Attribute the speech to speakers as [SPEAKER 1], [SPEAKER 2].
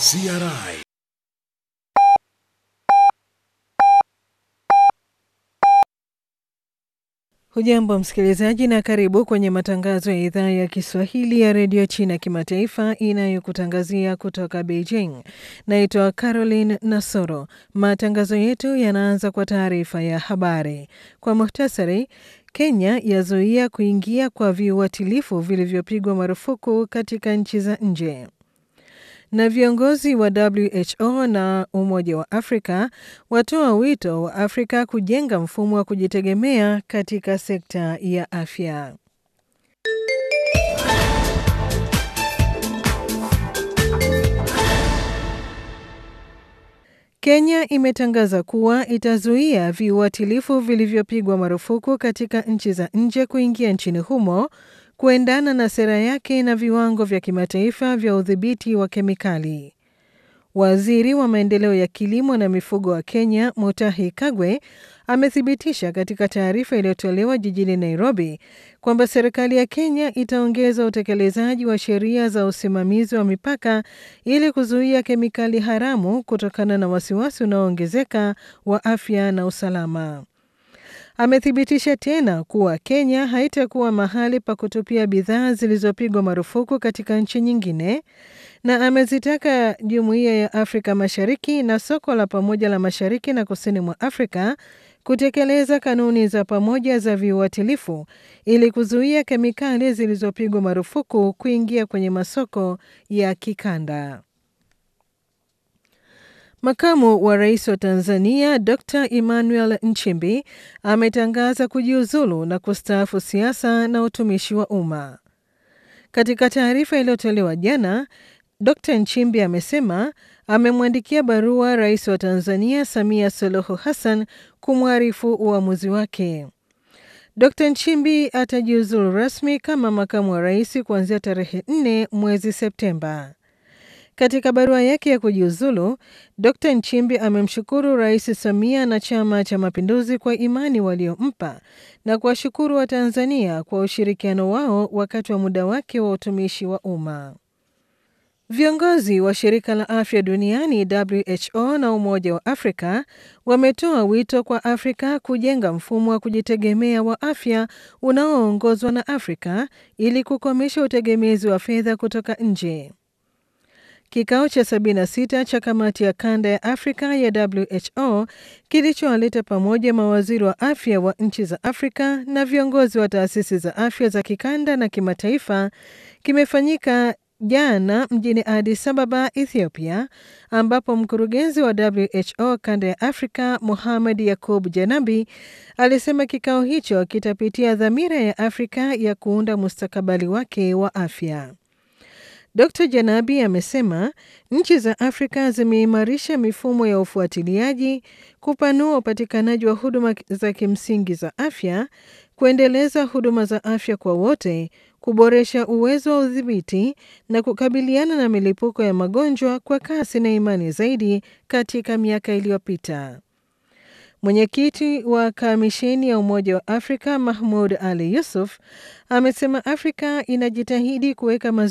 [SPEAKER 1] CRI
[SPEAKER 2] Hujambo msikilizaji, na karibu kwenye matangazo ya idhaa ya Kiswahili ya redio China kimataifa inayokutangazia kutoka Beijing. Naitwa Caroline Nasoro. Matangazo yetu yanaanza kwa taarifa ya habari. Kwa muhtasari, Kenya yazuia kuingia kwa viuatilifu vilivyopigwa marufuku katika nchi za nje na viongozi wa WHO na Umoja wa Afrika watoa wito wa Afrika kujenga mfumo wa kujitegemea katika sekta ya afya. Kenya imetangaza kuwa itazuia viuatilifu vilivyopigwa marufuku katika nchi za nje kuingia nchini humo kuendana na sera yake na viwango vya kimataifa vya udhibiti wa kemikali. Waziri wa maendeleo ya kilimo na mifugo wa Kenya, Mutahi Kagwe, amethibitisha katika taarifa iliyotolewa jijini Nairobi kwamba serikali ya Kenya itaongeza utekelezaji wa sheria za usimamizi wa mipaka ili kuzuia kemikali haramu kutokana na wasiwasi unaoongezeka wa afya na usalama. Amethibitisha tena kuwa Kenya haitakuwa mahali pa kutupia bidhaa zilizopigwa marufuku katika nchi nyingine, na amezitaka Jumuiya ya Afrika Mashariki na soko la pamoja la Mashariki na Kusini mwa Afrika kutekeleza kanuni za pamoja za viuatilifu ili kuzuia kemikali zilizopigwa marufuku kuingia kwenye masoko ya kikanda. Makamu wa rais wa Tanzania Dr Emmanuel Nchimbi ametangaza kujiuzulu na kustaafu siasa na utumishi wa umma. Katika taarifa iliyotolewa jana, Dr Nchimbi amesema amemwandikia barua rais wa Tanzania Samia Suluhu Hassan kumwarifu uamuzi wake. Dr Nchimbi atajiuzulu rasmi kama makamu wa rais kuanzia tarehe 4 mwezi Septemba. Katika barua yake ya kujiuzulu, Dr Nchimbi amemshukuru Rais Samia na Chama cha Mapinduzi kwa imani waliompa na kuwashukuru Watanzania kwa ushirikiano wao wakati wa muda wake wa utumishi wa umma. Viongozi wa shirika la afya duniani WHO na Umoja wa Afrika wametoa wito kwa Afrika kujenga mfumo wa kujitegemea wa afya unaoongozwa na Afrika ili kukomesha utegemezi wa fedha kutoka nje. Kikao cha 76 cha kamati ya kanda ya Afrika ya WHO kilichowaleta pamoja mawaziri wa afya wa nchi za Afrika na viongozi wa taasisi za afya za kikanda na kimataifa kimefanyika jana mjini Addis Ababa, Ethiopia, ambapo mkurugenzi wa WHO kanda ya Afrika Muhammad Yakub Janabi alisema kikao hicho kitapitia dhamira ya Afrika ya kuunda mustakabali wake wa afya. Dr Janabi amesema nchi za Afrika zimeimarisha mifumo ya ufuatiliaji, kupanua upatikanaji wa huduma za kimsingi za afya, kuendeleza huduma za afya kwa wote, kuboresha uwezo wa udhibiti na kukabiliana na milipuko ya magonjwa kwa kasi na imani zaidi katika miaka iliyopita. Mwenyekiti wa kamisheni ya Umoja wa Afrika Mahmud Ali Yusuf amesema Afrika inajitahidi kuweka